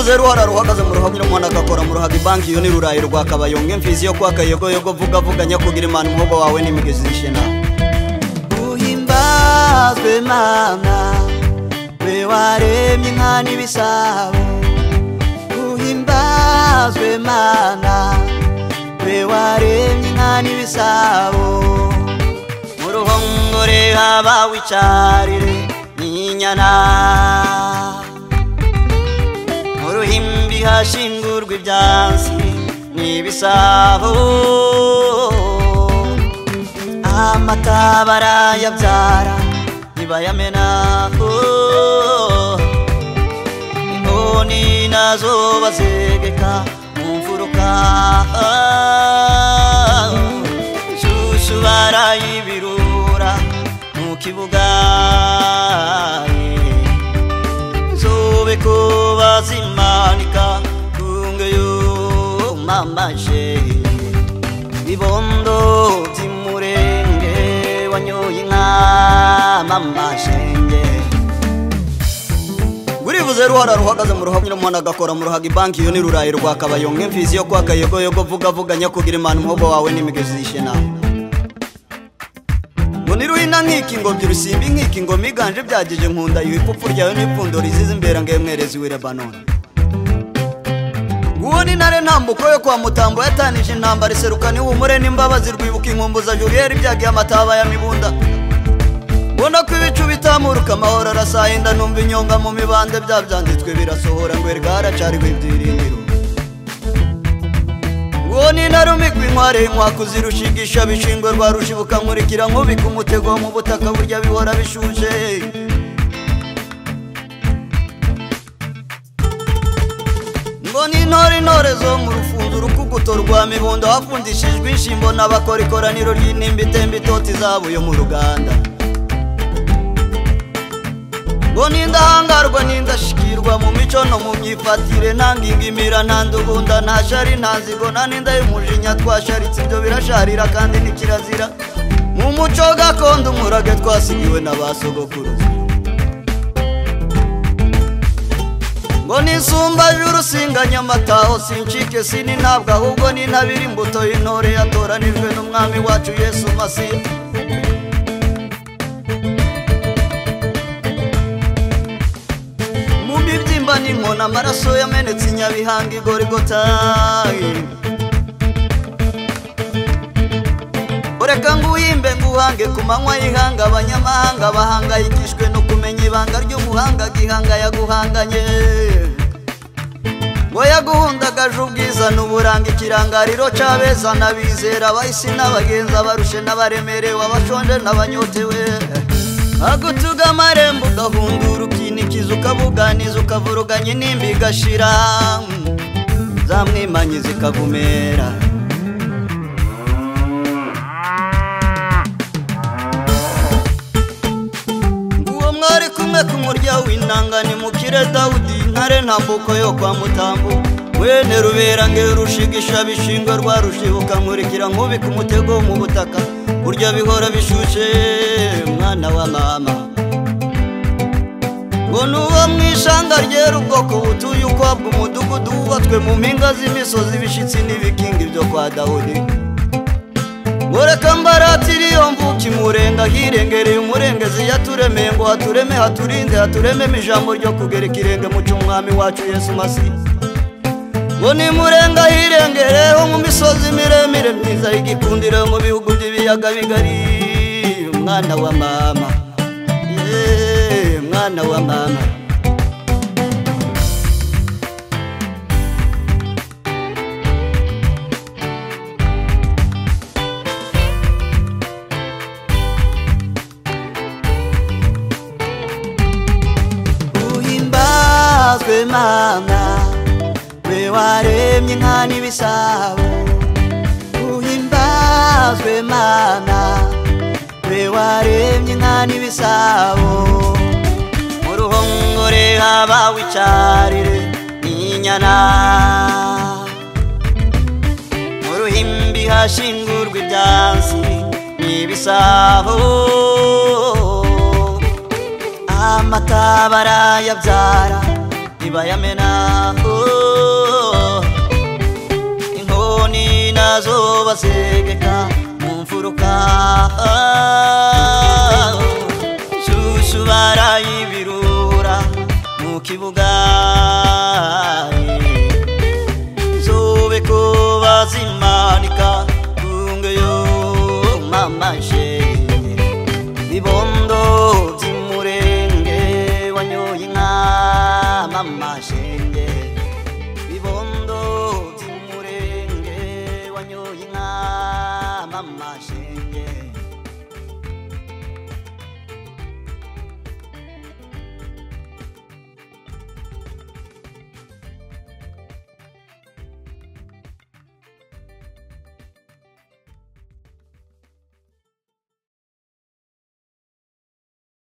zeru hara ruhagaze mu ruhago nyir'umwana agakora mu ruhago ibanki iyo ni rurayi rwa kabayonga imfizi yo kwa kayogoyogo vuga vuga nyakugira imana umuhogo wawe n'imigezi y'ishena uhimbazwe mana we waremye inka n'ibisabo uhimbazwe mana we waremye inka n'ibisabo mu ruhongore haba wicarire n'inyana mu ruhimbi hashingurwa ibyansi n'ibisabo amata barayabyara ntibayamena oh. inkoni nazo bazegeka mu mfuruka shushu barayibirura mu kibuga nzobe ko bazimanika kungeyo mamaje ibibondo by'umurenge wanyoye inka mama shenge buribuze ruhara ruhagaze mu ruhago nyir'umwana agakora mu ruhago ibanki iyo ni rurayi rwa kabayonga imfizi yo kwa kayogoyogo vuga vuga nyakugira imana umuhogo wawe n'imigezi y'ishena ngo niruhina nk'iki ngo by'urusimbi nk'iki ngo miganje byagije nkunda yuhi ipfupfu ryawe n'ipfundo rizize imbera ngemwerezi w'i lebanoni uwo ni ntare ntambuko yo kwa mutambo yatanije intambara iserukana ihumure n'imbabazi rwibuka inkumbu za juriyeri ibyagiye amataba ya mibunda mbona ko ibicu bitamuruka amahoro arasahinda numva inyonga mu mibande bya byanditswe birasohora ngo rwaracariwe ibyiringiro uwo ni intare umikwa inkware inkwaku zirushigisha bishingwe rwa rushibuka nkurikira nkubika umutego mu butaka burya bihora bishuje ngo ni intore intore zo mu rufunzo urukuguto rwa mibundo hafundishijwe inshyimbo n'abakora ikoraniro ry'intimba itemba itoti izabo yo mu ruganda ngo ni indahangarwa n'indashikirwa mu mico no mu myifatire nta ngingimira nta ndugunda nta shari nta nzigo nta n'inda y'umujinya twasharitse ibyo birasharira kandi ni kirazira mu muco gakondo umurage twasigiwe na ba sogokuruza ngo nisumbaje urusinganya amataho sincike sini ntabwo ahubwo ni ntabiri imbuto y'intore yatoranijwe n'umwami wacu yesu masiya mu mibyimba n'inkoni amaraso yamenetse inyabihanga igorigotayi ureka nguhimbe nguhange ku manywa y'ihanga abanyamahanga bahangayikishwe no kumenya ibanga ry'umuhanga gihanga yaguhanganye ngo yaguhundagaje ubwiza n'uburanga ikirangariro cy'abeza n'abizera abahisi n'abagenzi abarushe n'abaremerewe abashonje n'abanyotewe agutuga amarembo ugahungura ukinikiza ukabuganiza ukavuruganya inimba igashira zamwimanyi zikagumera uwo mwari kumwe ku murya w'intanga ni mukire dawudi ntare ntambuko yo kwa mutambu wene rubera nge rushigisha bishingwe rwa rushibuka nkurikira nkubika umutego mu butaka burya bihora bishushe mwana wa mama ngo n'uwo mu ishanga ryera ubwoko butuye ukwabwa umudugudu wubatswe mu mpinga z'imisozi ibishyitsi n'ibikingi byo kwa dawudi Mureka mbaratiri iyo mvuki murenga hirengereye umurengezi yaturemeye ngo hatureme haturinde haturememo ijambo ryo kugera ikirenge mu cy'umwami wacu Yesu Masiya ngo nimurenga hirengereho mu misozi miremire myiza y'igikundiro yo mu bihugu by'ibiyaga bigari mwana wa mama Yeee, mwana wa mama uhimbazwe mana we waremye inka n'ibisabo uhimbazwe mana we waremye inka n'ibisabo mu ruhongore haba wicarire n'inyana mu ruhimbi hashingurwa ibyansi n'ibisabo amata barayabyara ntibayamena oh. inkoni nazo basegeka mu mfuruka ah. shushu barayibirura mu kibuga zobe ko bazimanika kungeyo mamashe bibondo zimurenge wanyoye inka mamashe